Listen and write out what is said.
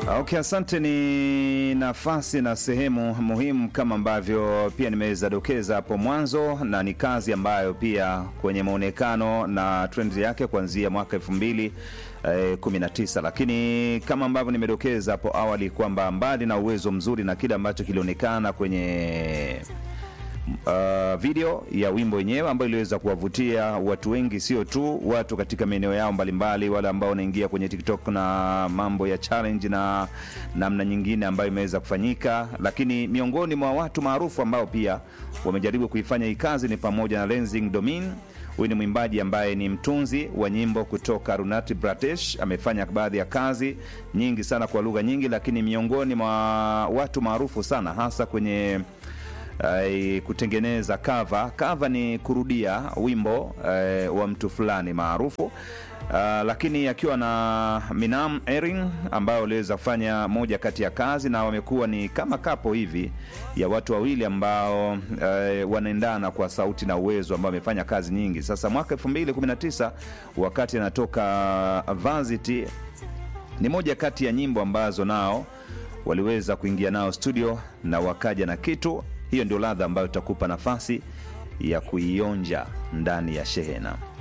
Okay, asante. Ni nafasi na sehemu muhimu kama ambavyo pia nimeweza dokeza hapo mwanzo, na ni kazi ambayo pia kwenye maonekano na trend yake kuanzia mwaka elfu mbili eh, 19 lakini kama ambavyo nimedokeza hapo awali kwamba mbali na uwezo mzuri na kile ambacho kilionekana kwenye uh, video ya wimbo wenyewe ambayo iliweza kuwavutia watu wengi, sio tu watu katika maeneo yao mbalimbali, wale ambao wanaingia kwenye TikTok na mambo ya challenge na namna nyingine ambayo imeweza kufanyika, lakini miongoni mwa watu maarufu ambao pia wamejaribu kuifanya hii kazi ni pamoja na Lenzing Domin. Huyu ni mwimbaji ambaye ni mtunzi wa nyimbo kutoka Arunachal Pradesh. Amefanya baadhi ya kazi nyingi sana kwa lugha nyingi, lakini miongoni mwa watu maarufu sana hasa kwenye uh, kutengeneza cover. Cover ni kurudia wimbo uh, wa mtu fulani maarufu. Uh, lakini akiwa na Minam Erin ambayo waliweza kufanya moja kati ya kazi, na wamekuwa ni kama kapo hivi ya watu wawili ambao uh, wanaendana kwa sauti na uwezo, ambao wamefanya kazi nyingi. Sasa mwaka 2019 wakati anatoka Varsity, ni moja kati ya nyimbo ambazo nao waliweza kuingia nao studio na wakaja na kitu hiyo ndio ladha ambayo itakupa nafasi ya kuionja ndani ya shehena.